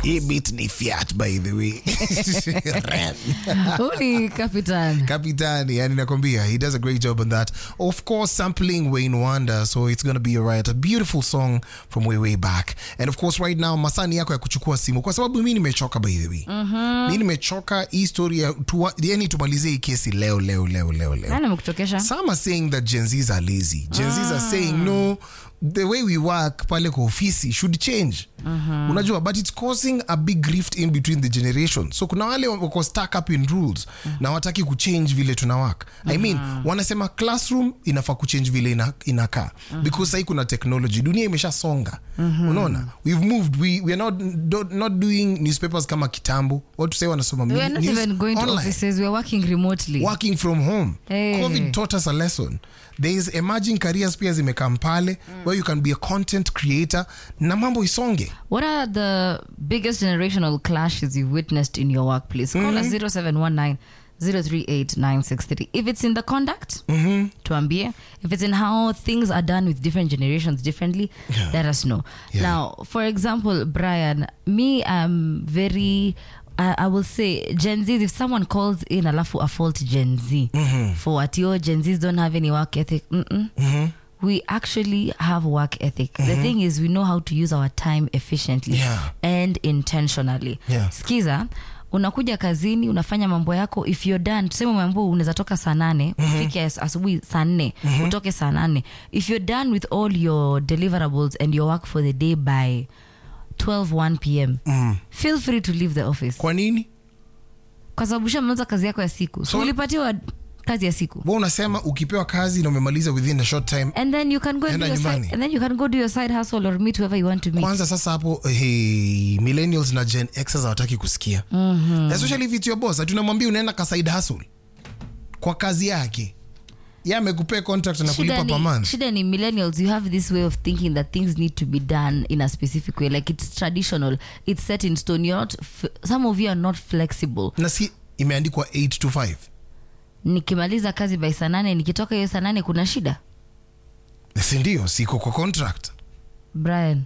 hii beat ni fiat by the way Ren. Huu ni Capitan. Kapitani, yani nakwambia he does a great job on that. Of course, sampling Wayne Wonder, so it's gonna be alright. A beautiful song from way way back. And of course, right now masani yako ya kuchukua simu, kwa sababu mi nimechoka by the way. Mi nimechoka hii story ya tuwa, yani tumalizie hii kesi leo leo leo leo leo. Nani amekuchokesha? Some are saying that Gen Zs are lazy. Gen Zs are saying no, the way we work pale kwa ofisi should change. Unajua, but it's causing a big rift in between the generations. So kuna wale wako stuck up in rules na wataki kuchange vile tuna work. I mean, wanasema classroom inafaa kuchange vile ina, inakaa because sahii kuna technology, dunia imeshasonga. Unaona, we've moved, we, we are not, do, not doing newspapers kama kitambo. Watu sahii wanasoma We are not news even going to online offices. We are working remotely. working from home Hey. covid taught us a lesson there is emerging careers pia zimekam pale where you can be a content creator na mambo isonge What are the biggest generational clashes you've witnessed in your workplace? Call us 0719 038 963. If it's in the conduct, tuambie. If it's in how things are done with different generations differently, Yeah. let us know. Yeah. Now, for example, Brian, me, I'm very. I I will say Gen Z. If someone calls in alafu a fault Gen Z for what your Gen Zs don't have any work ethic, mm-mm. we actually have work ethic. The thing is, we know how to use our time efficiently Yeah. and intentionally. Yeah. Skiza, unakuja kazini unafanya mambo yako if you're done tuseme umeambua unaweza toka saa nane ufike as- asubuhi saa nne utoke saa nane if you're done with all your deliverables and your work for the day by 12 1 pm feel free to leave the office kwa nini kwa sababu ushamaliza kazi yako ya siku so, So- ulipatiwa kazi ya siku wa unasema ukipewa kazi na umemaliza within a short time and then you can go and Enda do your nyumbani. side, and then you can go do your side hustle or meet whoever you want to meet kwanza sasa hapo hey, millennials na gen x hawataki kusikia especially if it's your boss tunamwambia unaenda ka side hustle kwa kazi yake ye amekupea contract na kulipa shida per ni, month shida ni millennials you have this way of thinking that things need to be done in a specific way like it's traditional it's set in stone you're not f- some of you are not flexible na si imeandikwa 8 to 5 nikimaliza kazi by saa nane nikitoka hiyo saa nane kuna shida si ndio siko kwa contract brian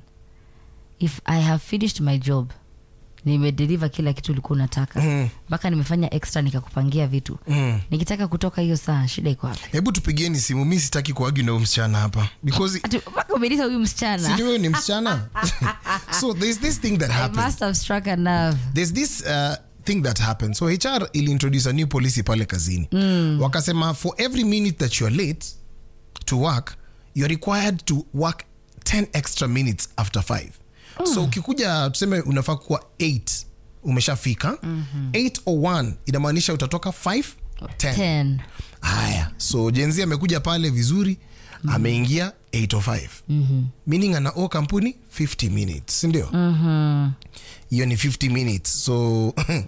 if i have finished my job nimedeliver kila kitu ulikuwa unataka mpaka nimefanya extra nikakupangia vitu Mm. nikitaka kutoka hiyo saa shida iko wapi hebu tupigieni simu mi sitaki kuagi na huyu msichana hapa because Ati, mpaka umelisa huyu msichana sijui wewe ni msichana so there's this thing that I happens must have struck a nerve there's this uh, thing that happens so hr iliintroduce a new policy pale kazini wakasema for every minute that you're late to work you're required to work 10 extra minutes after 5 so ukikuja tuseme unafaa kuwa 8 umeshafika 8 or 1 inamaanisha utatoka 5 10 10 haya so jenzi amekuja pale vizuri ameingia 805 mm-hmm. meaning ana o kampuni 50 minutes sindio hiyo ni 50 minutes so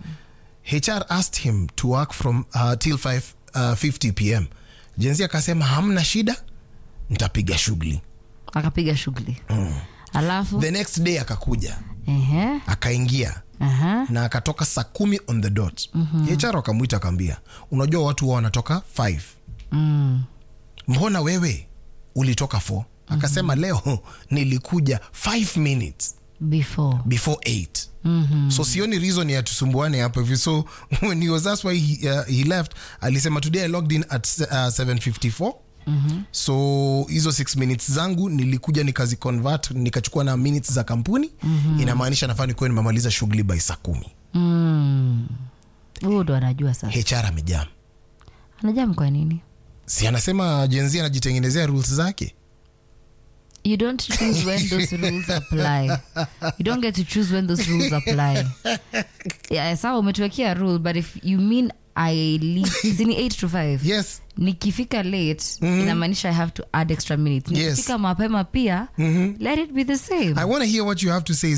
hr asked him to work from uh, till 5 uh, 50 pm jenzi akasema hamna shida ntapiga shughuli akapiga shughuli alafu the next day akakuja ehe, akaingia aha. na akatoka saa kumi on the dot mm-hmm. hr akamwita akaambia unajua watu wa wanatoka 5 Mm. mbona wewe ulitoka 4 akasema leo nilikuja 5 minutes before before 8 mm-hmm. so sioni reason ya tusumbuane hapo hivi so when he was that's why he, uh, he left alisema today i logged in at uh, 754 Mm-hmm. so hizo 6 minutes zangu nilikuja nikazi convert nikachukua na minutes za kampuni mm-hmm. inamaanisha nafaa nikuwa nimemaliza shughuli by saa kumi Mm. huyu ndo anajua sasa hr amejaa anajam kwa nini si anasema jenzi anajitengenezea rules zake you don't choose when those rules apply you don't get to choose when those rules apply yeah, sawa umetuwekea rule but if you mean i leave zini 8 to 5 yes nikifika late inamaanisha i have to add extra minutes Yes. nikifika mapema pia let it be the same I want to hear what you have to say.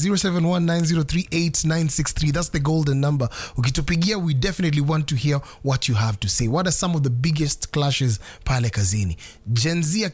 0719038963. That's the golden number. Ukitupigia, we definitely want to hear what you have to say. What are some of the biggest clashes pale kazini? Gen Z